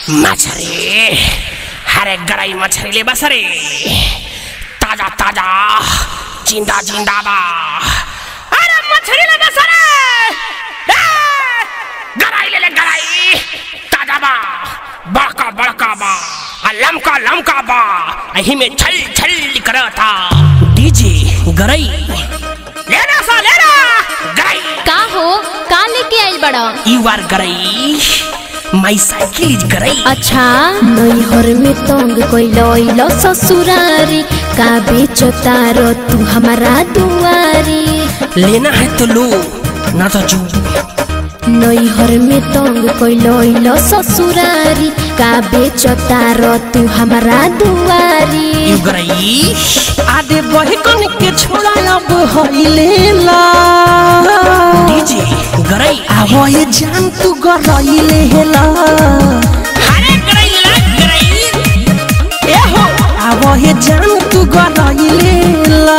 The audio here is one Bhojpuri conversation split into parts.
मछली हरे गरई मछली ले बस रे ताजा ताजा जिंदा जिंदा बा अरे मछली ले बस रे ए, गरई ले ले गरई ताजा बा बड़का बड़का बा आ लमका लमका बा अही में छल छल करता डीजे गरई लेना सा लेना गरई का हो का लेके आइल बड़ा यू आर गरई माई साइकिल इज गरई अच्छा नैहर में तंग कैलो ससुरारी का बेचतारो तू हमारा दुआरी लेना है तो लो ना तो जू नैहर में तंग कैलो ससुरारी का बेचतारो तू हमारा दुआरी यू गरई आदे बहकन के छोड़ा अब हइले ला डीजे गरई आवो ये जान तू गरइले हेला हरे गरई ला गरई ए हो आवो ये जान तू गरइले ला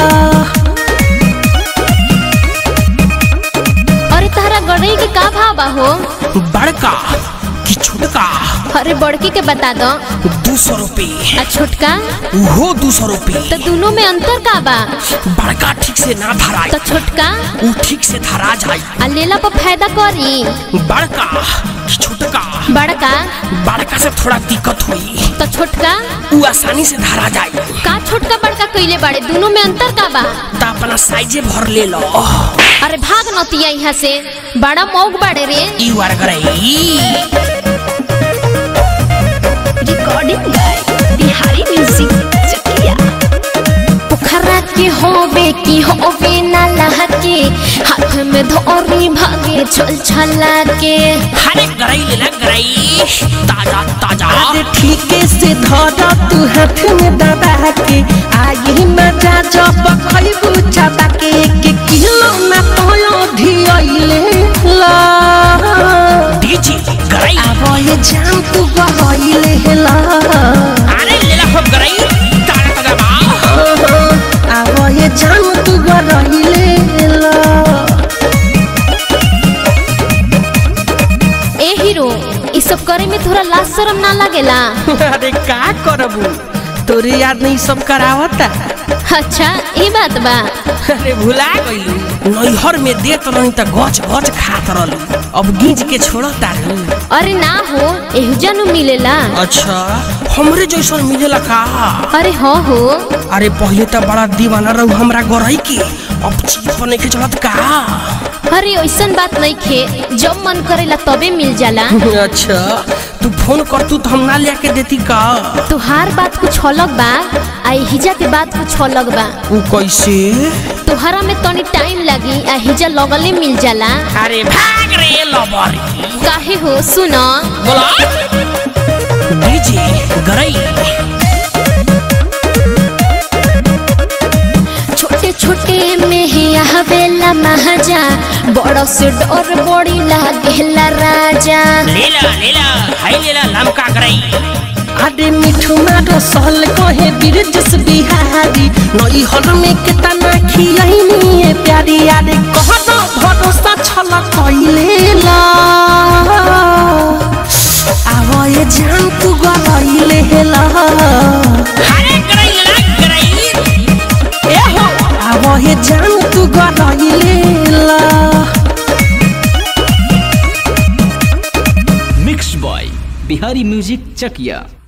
अरे तारा गड़ई के का भाव बा हो बड़का कि छोटका अरे बड़की के बता दो दो सौ रुपये आ छोटका वो दो सौ रुपये तो दोनों में अंतर का बा बड़का ठीक से ना धराई तो छोटका वो ठीक से धरा जाई आ लेला पर फायदा करी बड़का कि छोटका बड़का बड़का से थोड़ा दिक्कत हुई तो छोटका वो आसानी से धरा जाई का छोटका बड़का कैले बाड़े दोनों में अंतर का बा तो अपना साइजे भर ले लो अरे भाग नतिया यहाँ से बड़ा मौक बाड़े रे यू आर गरई recording by Bihari music Chakiya Pokhara के होबे की होबे ना लहके हाथ में धोरी भागे चल छला के हरे गरई ले ला गरई ताजा ताजा आदे ठीके से धरा तू हाथ में दबा के आई मजा जब खइबू चाबा के के किलो ना तोयो धियइले ला डीजे गरई आवो ये जान तू गरइले हेला अरे ले ला हो गरई ताजा ताजा बा आवो ये जान तू गरइले ला ए हीरो ई सब करे में थोड़ा लाज शरम ना लगेला अरे का करबू तोरे याद नहीं सब करावता अच्छा ई बात बा अरे भुला गइलू नैहर में देत रही त गच गच खात रहलू अब गीज के छोड़ता रू अरे ना हो एहुजा नु मिलेला अच्छा हमरे जैसन मिलेला का अरे हो हो अरे पहले त बड़ा दीवाना रहू हमरा गरई के अब चीज पर नहीं चलत का अरे ऐसन बात नहीं खे जब मन करेला तबे मिल जाला अच्छा तू फोन कर तू तो हम ना लेके देती का तुहार बात कुछ अलग बा आ हिजा के बात कुछ अलग बा ऊ कैसे तुहरा में तनी टाइम लगी आ हिजा लगले मिल जाला अरे भाग रे लबरी काहे हो सुन बोला डीजे गरई छोटे छोटे में ही आवेला महाजा बड़ो से डर बड़ी लागेला राजा लेला लेला हाय लेला लमका गरई अरे मिठू मारो सहल कहे बिरजस बिहारी नई हर में कितना खियनी है प्यारी अरे कहना भरोसा छल कइले ला आवो ये जान तू गइले हेला अरे गरई लेला गरई ए हो आवो ये जान तू गइले ला mix by Bihari music Chakiya